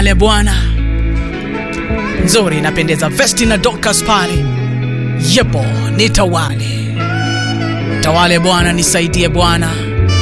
Ale Bwana nzuri, inapendeza. Vesti na Dorcas pale, yepo nitawale, tawale Bwana, nisaidie Bwana,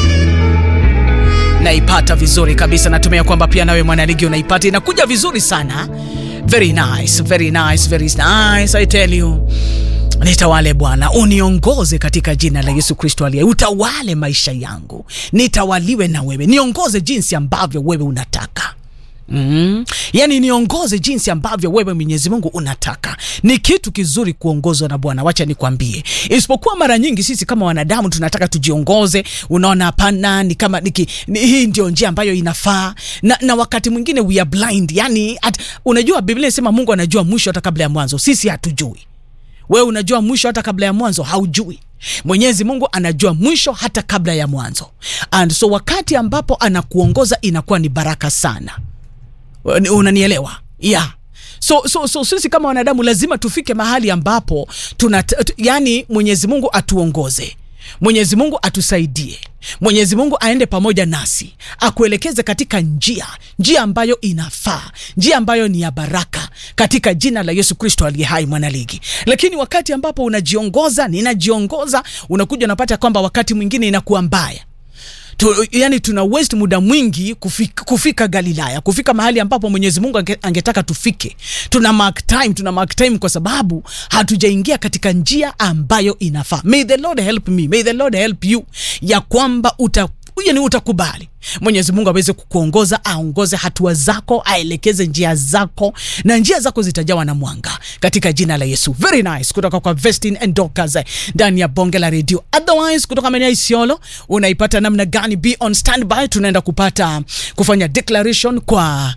naipata vizuri kabisa. Natumia kwamba pia nawe mwanaligi unaipata, inakuja vizuri sana. Very nice, very nice, very nice, I tell you. Nitawale Bwana, uniongoze katika jina la Yesu Kristo aliye, utawale maisha yangu, nitawaliwe na wewe, niongoze jinsi ambavyo wewe unataka. Mm. Yaani niongoze jinsi ambavyo wewe Mwenyezi Mungu unataka. Ni kitu kizuri kuongozwa na Bwana, wacha nikwambie. Isipokuwa mara nyingi sisi kama wanadamu tunataka tujiongoze, unaona, hapana, ni kama niki, ni, hii ndio njia ambayo inafaa na, na wakati mwingine we are blind. Yani at, unajua Biblia inasema Mungu anajua mwisho hata kabla ya mwanzo, sisi hatujui. Wewe unajua mwisho hata kabla ya mwanzo? Haujui. Mwenyezi Mungu anajua mwisho hata kabla ya mwanzo, and so wakati ambapo anakuongoza inakuwa ni baraka sana. Unanielewa? Yeah. So, so, so sisi kama wanadamu lazima tufike mahali ambapo tuna, yani Mwenyezi Mungu atuongoze, Mwenyezi Mungu atusaidie, Mwenyezi Mungu aende pamoja nasi, akuelekeze katika njia njia ambayo inafaa, njia ambayo ni ya baraka, katika jina la Yesu Kristo aliye hai, mwanaligi. Lakini wakati ambapo unajiongoza, ninajiongoza, unakuja unapata kwamba wakati mwingine inakuwa mbaya tu, yani tuna waste muda mwingi kufika, kufika Galilaya, kufika mahali ambapo Mwenyezi Mungu ange, angetaka tufike. Tuna mark time, tuna mark time kwa sababu hatujaingia katika njia ambayo inafaa. May the Lord help me, may the Lord help you, ya kwamba uta yani utakubali Mwenyezi Mungu aweze kukuongoza, aongoze hatua zako, aelekeze njia zako, na njia zako zitajawa na mwanga katika jina la Yesu. Very nice kutoka kwa Vestin and Dorcas ndani ya bonge la redio. Otherwise kutoka maeneo ya Isiolo unaipata namna gani? Be on standby, tunaenda kupata kufanya declaration kwa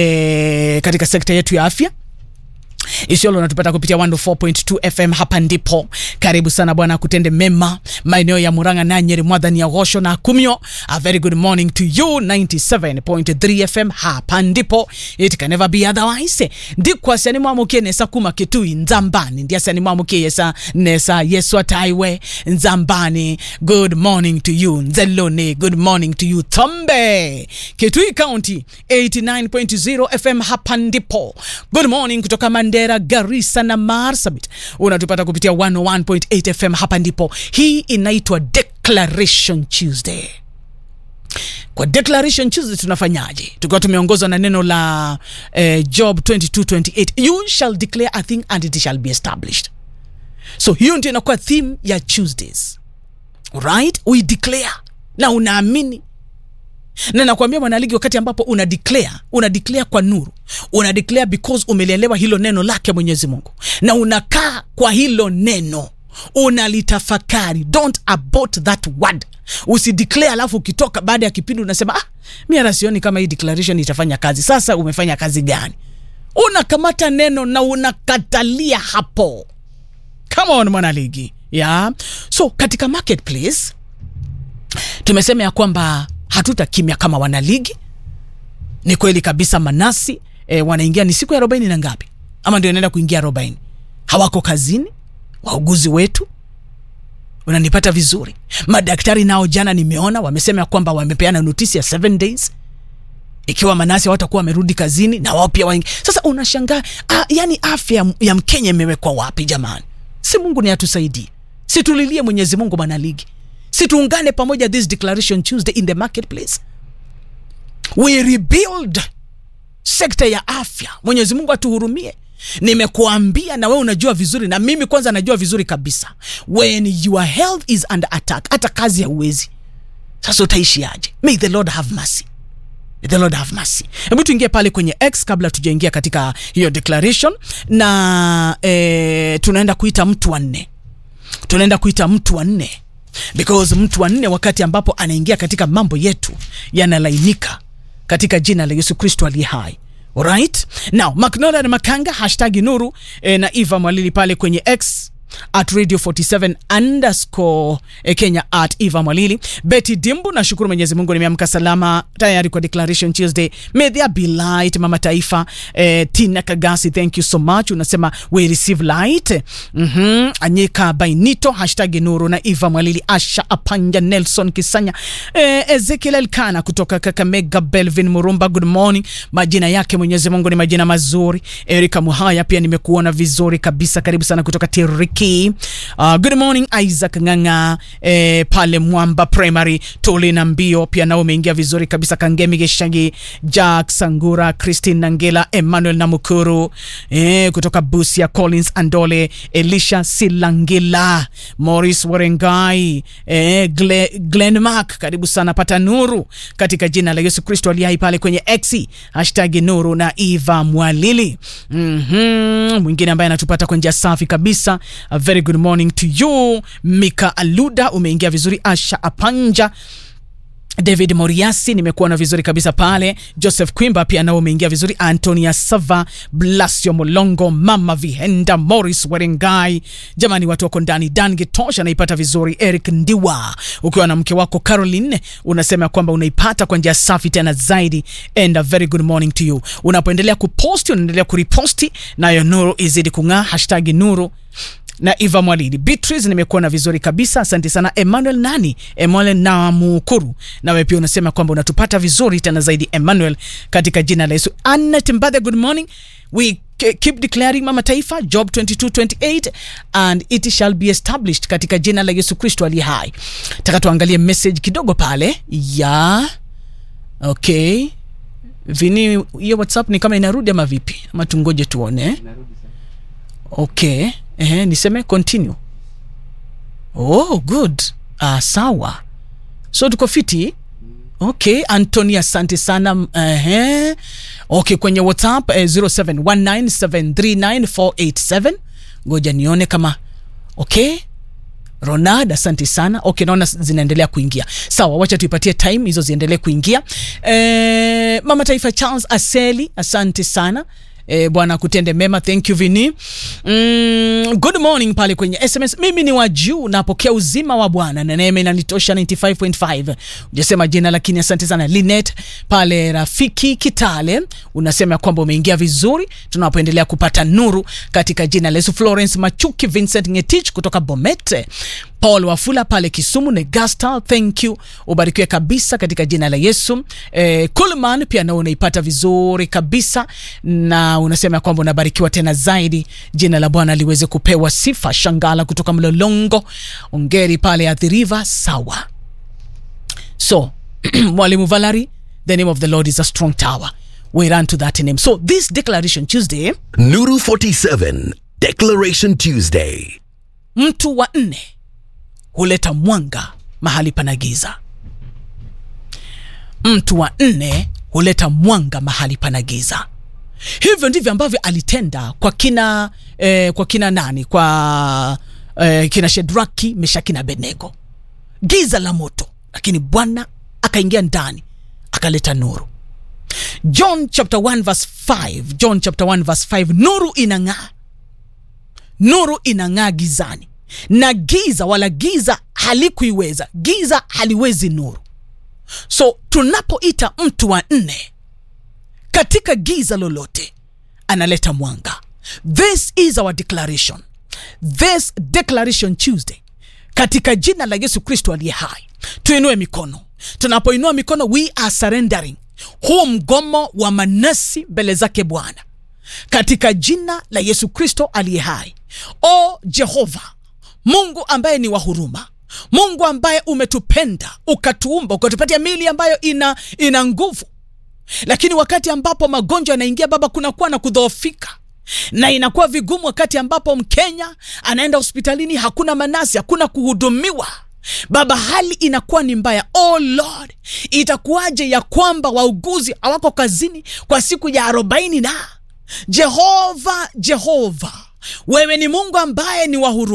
eh, katika sekta yetu ya afya Isiolo unatupata kupitia 104.2 FM. Hapa ndipo karibu sana bwana, kutende mema maeneo ya Murang'a na Nyeri, Mwadhani ya Gosho na Kumio. A very good morning to you 97.3 FM. Hapa ndipo it can never be otherwise. Ndikwa siani mwamukie nesa kuma kitui nzambani ndia siani mwamukie yesa nesa yesu ataiwe nzambani. Good morning to you Nzelone, good morning to you Thombe, Kitui County 89.0 FM. Hapa ndipo good morning kutoka Mandera, Garissa na Marsabit unatupata kupitia 101.8 FM. Hapa ndipo. Hii inaitwa Declaration Tuesday. Kwa Declaration Tuesday tunafanyaje? Tukiwa tumeongozwa na neno la eh, Job 22:28, you shall declare a thing and it shall be established. So hiyo ndio inakuwa theme ya Tuesdays. Right? We declare na unaamini na nakwambia mwanaligi, wakati ambapo una declare, una declare kwa nuru, una declare because umelielewa hilo neno lake Mwenyezi Mungu, na unakaa kwa hilo neno, unalitafakari. Don't abort that word. Usideclare alafu ukitoka baada ya kipindi unasema ah, mi hata sioni kama hii declaration itafanya kazi. Sasa umefanya kazi gani? Unakamata neno na unakatalia hapo. Come on mwanaligi, yeah. So katika marketplace tumesema ya kwamba hatuta kimya kama wanaligi. Ni kweli kabisa, manasi e, wanaingia ni siku ya arobaini na ngapi, ama ndio inaenda kuingia arobaini, hawako kazini. Wauguzi wetu, unanipata vizuri. Madaktari nao jana nimeona wamesema kwamba wamepeana notisi ya seven days ikiwa manasi hawatakuwa wamerudi kazini na wao pia waingi. Sasa unashangaa ah, yani afya ya Mkenya imewekwa wapi jamani? Si Mungu ni atusaidie, si tulilie Mwenyezi Mungu manaligi si tuungane pamoja this declaration Tuesday in the marketplace, we rebuild sekta ya afya. Mwenyezi Mungu atuhurumie. Nimekuambia na wewe unajua vizuri, na mimi kwanza najua vizuri kabisa, when your health is under attack, hata kazi hauwezi. Sasa utaishiaje? May the Lord have mercy. May the Lord have mercy. Hebu tuingie pale kwenye X kabla tujaingia katika hiyo declaration, na eh, tunaenda kuita mtu wa nne, tunaenda kuita mtu wa nne because mtu wa nne wakati ambapo anaingia katika mambo yetu yanalainika katika jina la Yesu Kristo aliye hai. Alright? Now, Macnolan Makanga hashtag Nuru eh, na Eva Mwalili pale kwenye X at radio 47 underscore eh, kenya at eva mwalili betty dimbu nashukuru mwenyezi mungu nimeamka salama tayari kwa declaration tuesday may there be light mama taifa eh, tina kagasi thank you so much unasema we receive light mm-hmm. anyika bainito hashtag nuru na eva mwalili asha apanja nelson kisanya eh, ezekiel elkana kutoka kakamega belvin murumba good morning majina yake mwenyezi mungu ni majina mazuri erika muhaya pia nimekuona vizuri kabisa karibu sana kutoka tiriki uh, good morning isaac nganga eh, pale mwamba primary tolina mbio pia nao umeingia vizuri kabisa kangemi geshagi jack sangura christine nangela emmanuel namukuru eh, kutoka busia collins andole elisha silangila morris warengai eh, Gle, glenmark karibu sana pata nuru katika jina la yesu kristo aliye hai pale kwenye x hashtag nuru na eva mwalili mm-hmm. mwingine ambaye anatupata kwa njia safi kabisa a very good morning to you mika aluda umeingia vizuri asha apanja david moriasi nimekuona vizuri kabisa pale joseph quimba pia nao umeingia vizuri antonia sava blasio molongo mama vihenda morris werengai jamani watu wako ndani dan gitosha naipata vizuri eric ndiwa ukiwa na mke wako caroline unasema kwamba unaipata kwa njia safi tena zaidi and a very good morning to you unapoendelea kuposti unaendelea kuriposti nayo nuru izidi kung'aa hashtag nuru na eva mwalili beatrice nimekuona vizuri kabisa asante sana emmanuel nani emmanuel namukuru nawe pia unasema kwamba unatupata vizuri tena zaidi emmanuel katika jina la yesu anna timbadhe good morning we ke- keep declaring mama taifa job 2228 and it shall be established katika jina la yesu kristo aliye hai taka tuangalie message kidogo pale ya okay vini hiyo whatsapp ni kama inarudi ama vipi ama tungoje tuone okay Ehe, niseme continue oh good ah, sawa so tuko fiti okay antony asante sana Ehe. okay kwenye whatsapp eh, 0719739487 ngoja nione kama okay ronald asante sana okay naona zinaendelea kuingia sawa wacha tuipatie time hizo ziendelee kuingia e, mama taifa charles aseli asante sana E, bwana kutende mema thank you vini mm, good morning pale kwenye sms mimi ni wa juu napokea uzima wa bwana na neema inanitosha 95.5 ujasema jina lakini asante sana linet pale rafiki kitale unasema kwamba umeingia vizuri tunapoendelea kupata nuru katika jina la yesu florence machuki vincent ngetich kutoka bomete paul wafula pale kisumu negasta thank you ubarikiwe kabisa katika jina la yesu eh, kulman pia nao unaipata vizuri kabisa na unasema ya kwamba unabarikiwa tena zaidi jina la bwana liweze kupewa sifa shangala kutoka mlolongo ongeri pale athiriva sawa so mwalimu valari the name of the lord is a strong tower we run to that name so this declaration tuesday Nuru 47 Declaration Tuesday. mtu wa nne huleta mwanga mahali pana giza mtu wa nne huleta mwanga mahali pana giza hivyo ndivyo ambavyo alitenda kwa kina eh, kwa kina nani kwa eh, kina shedraki meshaki na benego giza la moto lakini bwana akaingia ndani akaleta nuru john chapter 1 verse 5 john chapter 1 verse 5 nuru inang'aa nuru inang'aa gizani na giza wala giza halikuiweza giza haliwezi nuru so tunapoita mtu wa nne katika giza lolote analeta mwanga this is our declaration this declaration tuesday katika jina la yesu kristo aliye hai tuinue mikono tunapoinua mikono we are surrendering huu mgomo wa manasi mbele zake bwana katika jina la yesu kristo aliye hai o jehova mungu ambaye ni wa huruma mungu ambaye umetupenda ukatuumba ukatupatia mili ambayo ina ina nguvu lakini wakati ambapo magonjwa yanaingia baba kunakuwa na kudhoofika na inakuwa vigumu wakati ambapo mkenya anaenda hospitalini hakuna manasi hakuna kuhudumiwa baba hali inakuwa ni mbaya oh lord itakuwaje ya kwamba wauguzi hawako kazini kwa siku ya arobaini na jehova jehova wewe ni mungu ambaye ni wa huruma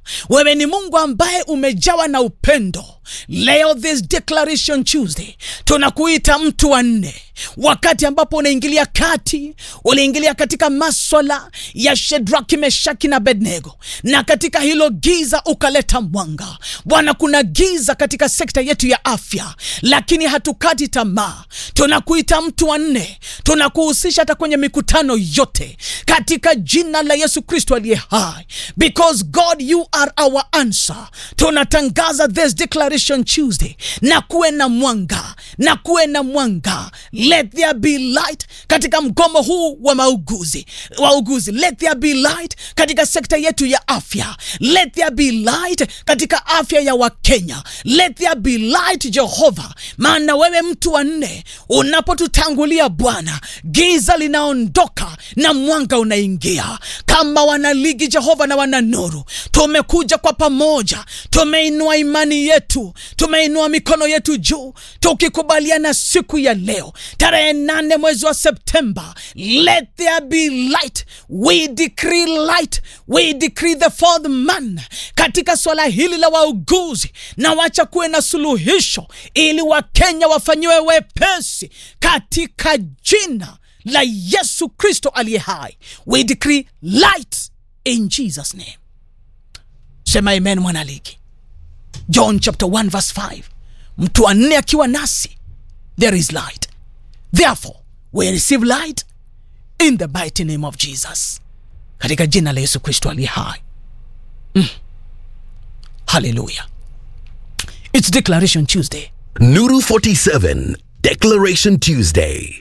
wewe ni mungu ambaye umejawa na upendo leo this declaration tuesday tunakuita mtu wa nne wakati ambapo unaingilia kati uliingilia katika maswala ya shedraki meshaki na bednego na katika hilo giza ukaleta mwanga bwana kuna giza katika sekta yetu ya afya lakini hatukati tamaa tunakuita mtu wa nne tunakuhusisha hata kwenye mikutano yote katika jina la yesu kristo aliye hai because god you are our answer tunatangaza this declaration tuesday na kuwe na mwanga na kuwe na mwanga let there be light katika mgomo huu wa mauguzi wauguzi let there be light katika sekta yetu ya afya let there be light katika afya ya wakenya let there be light jehova maana wewe mtu wa nne unapotutangulia bwana giza linaondoka na mwanga unaingia kama wanaligi jehova na wana nuru tumekuja kwa pamoja tumeinua imani yetu tumeinua mikono yetu juu tukikubaliana siku ya leo tarehe nane mwezi wa septemba let there be light we decree light we decree the fourth man katika swala hili la wauguzi na wacha kuwe na suluhisho ili wakenya wafanyiwe wepesi katika jina la yesu kristo aliye hai we decree light in jesus name sema amen mwanaligi john chapter 1 verse 5 mtu wa nne akiwa nasi there is light therefore we receive light in the mighty name of jesus katika jina la yesu kristo aliye hai mm. haleluya its declaration tuesday Nuru 47 Declaration Tuesday.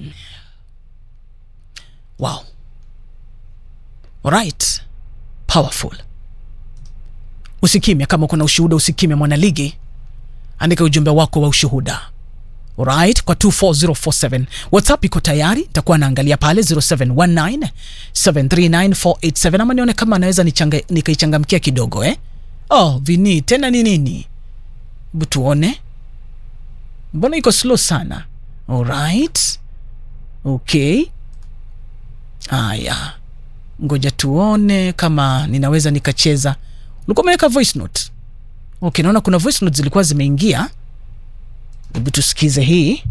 wow alright powerful usikimya kama kuna ushuhuda usikimya mwanaligi andika ujumbe wako wa ushuhuda right kwa 24047 whatsapp iko tayari nitakuwa naangalia pale 0719 739487 ama nione kama anaweza nichanga- nikaichangamkia kidogo eh oh vini tena ni nini hebu tuone mbona iko slow sana alright okay haya ngoja tuone kama ninaweza nikacheza ulikuwa umeweka voice note okay naona kuna voice note zilikuwa zimeingia hebu tusikize hii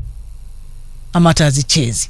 ama hata hazichezi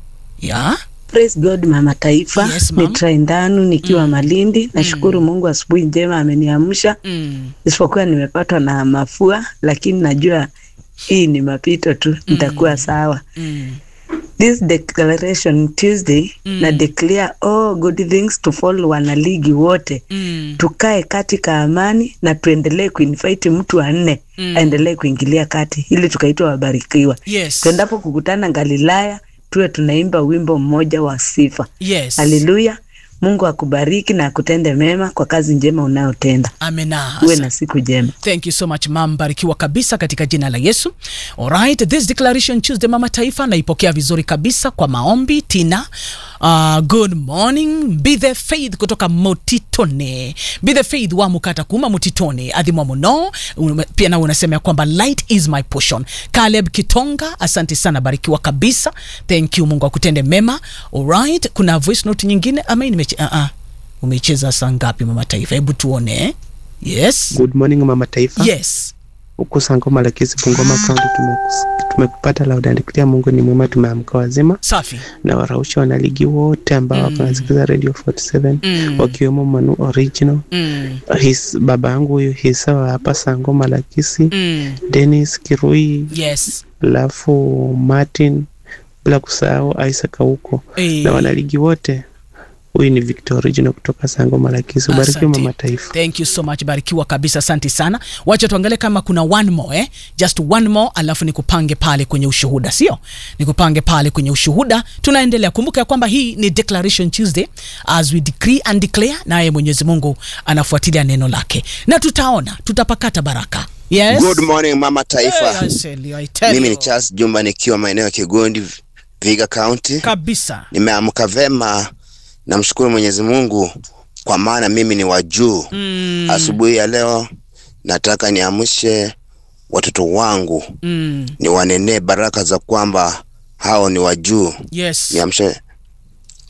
ya Praise God mama taifa Yes, ni ma'am. Traindanu nikiwa Malindi. Nashukuru Mungu asubuhi njema ameniamsha, mm. isipokuwa nimepatwa na mafua, lakini najua hii ni mapito tu, nitakuwa sawa. Mm. This declaration Tuesday na declare all good things to fall wanaligi wote Mm. tukae katika amani na tuendelee kuinvite mtu wa nne aendelee kuingilia kati ili tukaitwa wabarikiwa. yes Tuendapo kukutana Galilaya tuwe tunaimba wimbo mmoja wa sifa. yes Haleluya. Mungu akubariki na akutende mema kwa kazi njema unayotenda. amena Uwe na siku njema. thank you so much mam barikiwa kabisa katika jina la yesu alright this declaration tuesday mama taifa naipokea vizuri kabisa kwa maombi tina uh, good morning be the faith kutoka motitone be the faith wa mukata kuma motitone adhimwa muno Ume- pia nawe unasema ya kwamba light is my portion caleb kitonga asante sana barikiwa kabisa thank you mungu akutende mema alright kuna voice note nyingine ama hii nimeche uh -uh. umeicheza saa ngapi mama taifa hebu tuone eh? yes Good morning mama taifa. yes Huku Sangoma Lakisi Bungoma County tumekus- tumekupata loud and clear. Mungu ni mwema, tumeamka wazima safi na warausha wanaligi wote ambao mm. wanasikiza Radio 47 Mm. wakiwemo Manu Original mm. his baba yangu huyu Hisa wa hapa Sangoma Lakisi Mm. Dennis Kirui yes alafu Martin bila kusahau Isaac huko Eh. na wanaligi wote. Huyu ni Victor Original kutoka Sangoma Lakisi. Ubarikiwe Asante. mama taifa. thank you so much barikiwa kabisa asante sana wacha tuangalie kama kuna one more eh? just one more alafu nikupange pale kwenye ushuhuda sio nikupange pale kwenye ushuhuda tunaendelea kumbuka ya kwamba hii ni declaration tuesday as we decree and declare naye mwenyezi mungu anafuatilia neno lake na tutaona tutapakata baraka yes Good morning mama taifa. Hey, I tell you, I tell Mimi ni you. Charles Jumba nikiwa maeneo ya Kigondi, Viga County. kabisa Nimeamka vema, namshukuru Mwenyezi Mungu kwa maana mimi ni wa juu. mm, Asubuhi ya leo nataka niamshe watoto wangu, mm, niwanenee baraka za kwamba hao ni wa juu. yes Niamshe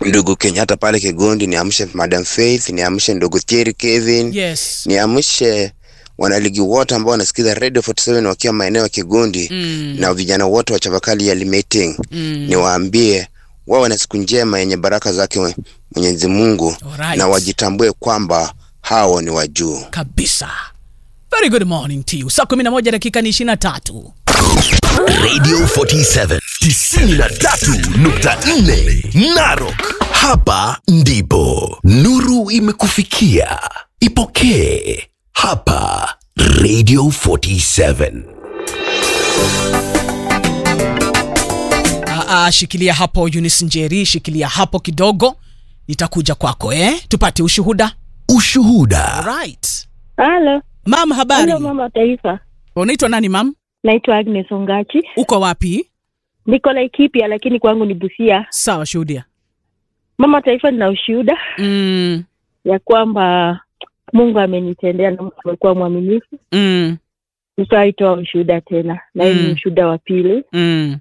ndugu Kenyatta pale Kigondi, niamshe Madam Faith, niamshe ndugu Thierry Kevin, yes niamshe wanaligi wote ambao wanasikiza Radio 47 wakiwa maeneo ya Kigondi Mm. na vijana wote wa Chavakali ya Meeting Mm. niwaambie wawe na siku njema yenye baraka zake mwe- Mwenyezi Mungu Alright. na wajitambue kwamba hao ni wa juu. kabisa very good morning to you saa 11 dakika ni 23 Radio 47 93.4 Narok. Hapa ndipo nuru imekufikia. Ipokee hapa Radio 47. Aa, shikilia hapo Eunice Njeri, shikilia hapo kidogo, nitakuja kwako eh? Tupate ushuhuda. Ushuhuda. Right. Halo, Mam, habari? halo mama taifa. Unaitwa nani mam? Naitwa Agnes Ongachi. Uko wapi? Niko Laikipia lakini kwangu ni Busia. Sawa, shuhudia. Mama taifa, nina ushuhuda Mm, ya kwamba Mungu amenitendea na Mungu amekuwa mwaminifu. mm, Nitaitoa ushuhuda tena na hii ni Mm. ushuhuda wa pili. mm.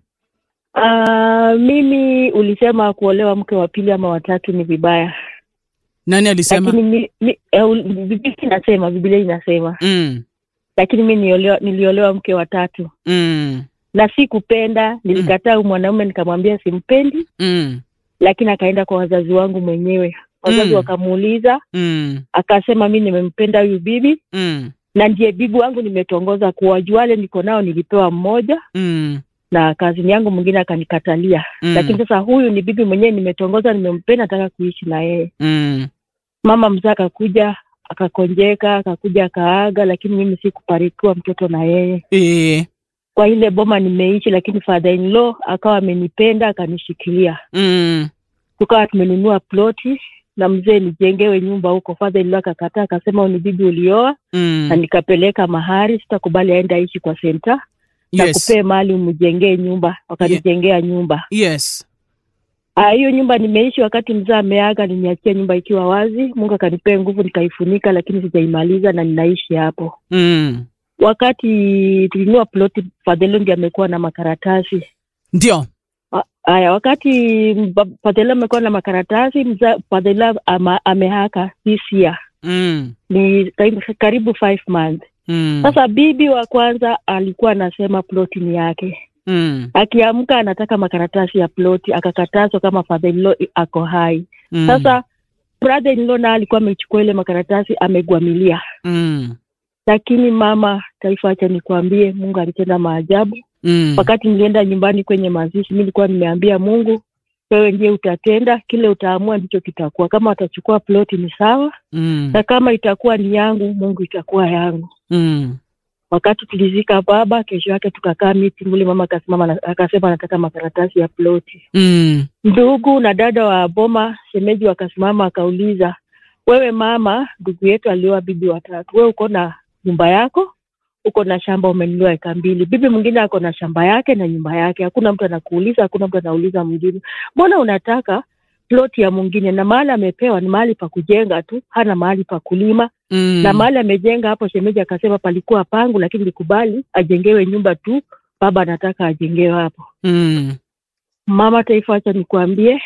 Ah, mimi ulisema kuolewa mke wa pili ama watatu ni vibaya, Nani alisema? lakini mi, mi, eh, ul- Biblia inasema Biblia inasema, Mm, lakini mi niliolewa, niliolewa mke wa tatu mm, na sikupenda. Nilikataa huyu mwanaume nikamwambia simpendi, mm, lakini akaenda kwa wazazi wangu mwenyewe. Wazazi Mm. wakamuuliza, mm, akasema mi nimempenda huyu bibi mm, na ndiye bibi wangu nimetongoza kuwaju wale niko nao nilipewa mmoja mm, na kazini yangu mwingine akanikatalia Mm. lakini sasa huyu ni bibi mwenyewe nimetongoza nimempenda nataka kuishi na yeye mm. mama mzee akakuja akakonjeka akakuja akaaga lakini mimi sikubarikiwa mtoto na yeye Eh, kwa ile boma nimeishi lakini father in law akawa amenipenda akanishikilia mm, tukawa tumenunua ploti na mzee nijengewe nyumba huko father in law akakataa akasema "Huyu ni bibi ulioa na mm. nikapeleka mahari sitakubali aende aishi kwa senta na Yes. kupee mali umjengee nyumba wakanijengea nyumba Yes. Ah, hiyo nyumba nimeishi wakati mzee ameaga niniachia nyumba ikiwa wazi mungu akanipea nguvu nikaifunika lakini sijaimaliza na ninaishi hapo Mm. wakati tulinua ploti fadhelo ndi amekuwa na makaratasi Ndio. Ah, haya wakati mba- fadhelo amekuwa na makaratasi mza fadhelo ama, amehaka this year Mm. ni karibu, karibu five months Mm. sasa bibi wa kwanza alikuwa anasema ploti ni yake Mm. akiamka anataka makaratasi ya ploti akakatazwa kama father in law ako hai Mm. sasa brother in law na alikuwa amechukua ile makaratasi amegwamilia Mm. lakini mama taifa acha nikwambie mungu alitenda maajabu Mm. wakati nilienda nyumbani kwenye mazishi mi nilikuwa nimeambia mungu wewe ndiye utatenda kile utaamua ndicho kitakuwa kama watachukua ploti ni sawa Mm. na kama itakuwa ni yangu mungu itakuwa yangu Mm. wakati tulizika baba kesho yake tukakaa miti ule mama akasimama na- akasema anataka makaratasi ya ploti Mm. ndugu na dada wa boma shemeji wakasimama akauliza wewe mama ndugu yetu alioa bibi watatu wewe uko na nyumba yako uko na shamba umenunua eka mbili bibi mwingine ako na shamba yake na nyumba yake hakuna mtu anakuuliza hakuna mtu anauliza mwingine mbona unataka ploti ya mwingine na mahali amepewa ni mahali pa kujenga tu hana mahali pa kulima Mm. na mahali amejenga hapo shemeji akasema palikuwa pangu lakini likubali ajengewe nyumba tu baba anataka ajengewe hapo Mm. mama taifa acha nikuambie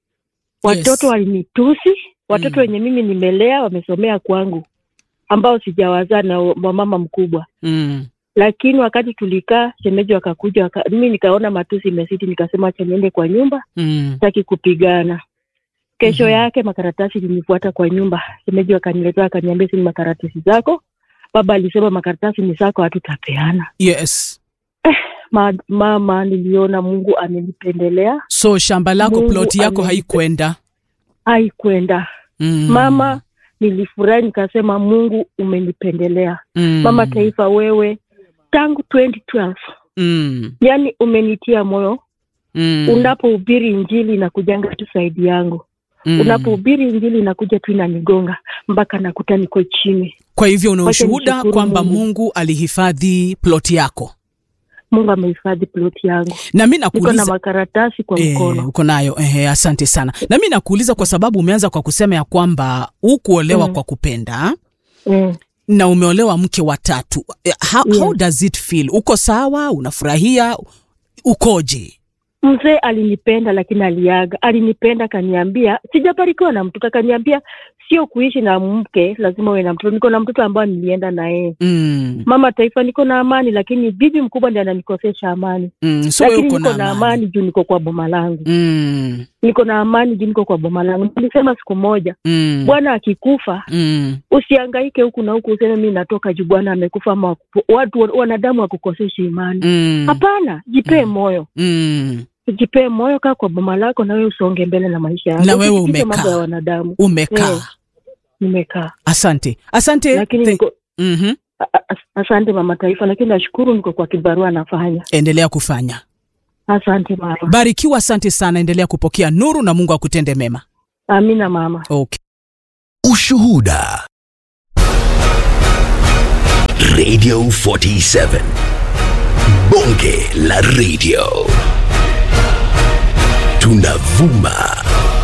watoto Yes. walinitusi watoto Mm. wenye mimi nimelea wamesomea kwangu ambao sijawazaa na wamama mkubwa Mm. lakini wakati tulikaa shemeji wakakuja waka, mimi nikaona matusi imesiti nikasema acha niende kwa nyumba Mm. sitaki kupigana kesho Mhm. yake makaratasi ilinifuata kwa nyumba shemeji wakaniletea akaniambia si ni makaratasi zako baba alisema makaratasi ni zako hatutapeana Yes. Ma, mama niliona mungu amenipendelea So shamba lako Mungu ploti yako amenipe- haikwenda. haikwenda Mm. mama nilifurahi nikasema mungu umenipendelea Mm. mama taifa wewe tangu 2012 Mm. yani umenitia moyo Mm. unapohubiri injili inakujanga tu saidi yangu Mm. unapohubiri injili inakuja tu inanigonga mpaka nakuta niko chini Kwa hivyo una Wacha ushuhuda nishukuru kwamba Mungu. Mungu alihifadhi ploti yako, mungu amehifadhi ploti yangu na mi niko na nakuuliza makaratasi kwa Eh, mkono uko nayo eh, asante sana. Na mi nakuuliza kwa sababu umeanza kwa kusema ya kwamba hukuolewa Mm. kwa kupenda mm. na umeolewa mke wa tatu. Eh, How, Yeah. how does it feel? Uko sawa? Unafurahia? Ukoje? mzee alinipenda lakini aliaga alinipenda akaniambia sijabarikiwa na mtoto akaniambia sio kuishi na mke lazima uwe na mtoto niko na mtoto ambayo nilienda na yeye mm. mama taifa niko na amani lakini bibi mkubwa ndi ananikosesha amani Mm. so wewe lakini uko niko na na amani amani juu niko kwa boma langu mm. niko na amani juu niko kwa boma langu nilisema siku moja Mm. bwana akikufa Mm. usiangaike huku na huku useme mi natoka juu bwana amekufa ama wakupo- watu wanadamu wakukosesha imani Mm. hapana jipee moyo Mm. jipee moyo kaa kwa boma lako na wewe usonge mbele na maisha yako Na wewe Usisikize umekaa. mambo ya wanadamu umekaa Eh. nimekaa asante asante lakini Thank- niko Mhm. a- a- asante mama taifa lakini nashukuru niko kwa kibarua nafanya endelea kufanya asante mama barikiwa asante sana endelea kupokea nuru na mungu akutende mema amina mama okay. Ushuhuda. Radio 47. Bonge la radio. Tunavuma